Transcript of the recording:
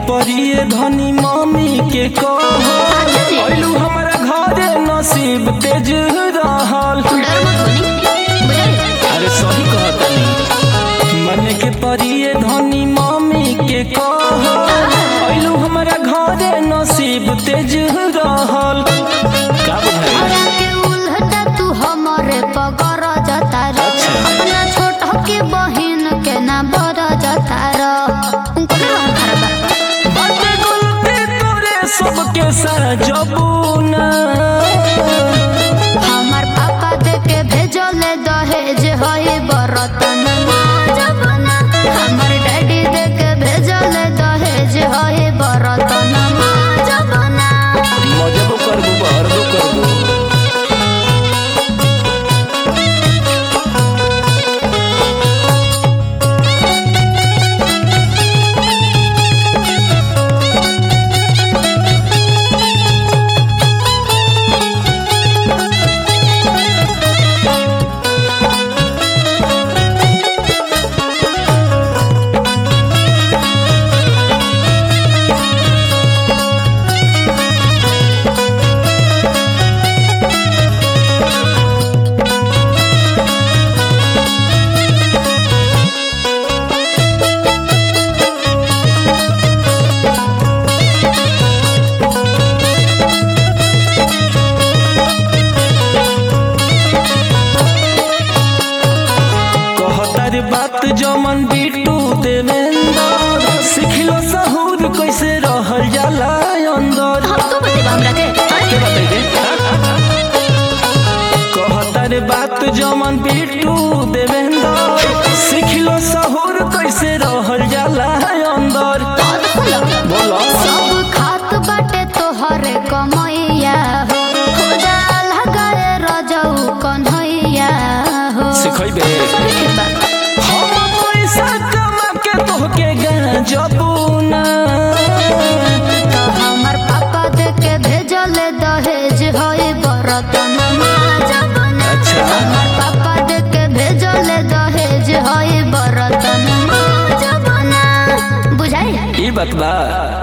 परिए धनी मम्मी के कहो अच्छा जी। अइलू हमरा घरे नसीब तेज रहल डर मत बनी बुझाई अरे सही कहतनी मन के परिए धनी मम्मी के कहो अइलू हमरा घरे नसीब तेज रहल का बुझाई हरा के उल्टा तू हमरे पगर जता रो अच्छा। अपना छोट के बहिन के ना बर जता रो उनको ना खराब बाटे गलती तोरे सबके सजबूना हमार पापा दे के भेजले दहेज होई बरतन जबना हमार डैडी दे के भेजले दहेज होई बरतन जबना मजबो करबो बहरबो करबो कहतार बात जमन बिटू देवेंद्र सिखलो सहूर कैसे रहल जाला अंदर हम तो बते हमरा के के बताई दे कहतार बात जमन बिटू देवेंद्र सिखलो सहूर कैसे रहल जाला अंदर बोलो सब खात बाटे तोहरे कमैया हो हो जाला गए रजऊ कन्हैया हो सिखैबे ठीक बा। हम पैसा कमा के तोहके गजबूना तो हमर पापा दे के भेजले दहेज होई बरतन जबना अच्छा। हमर पापा दे के भेजले दहेज होई बरतन जबना बुझाई ई बात बा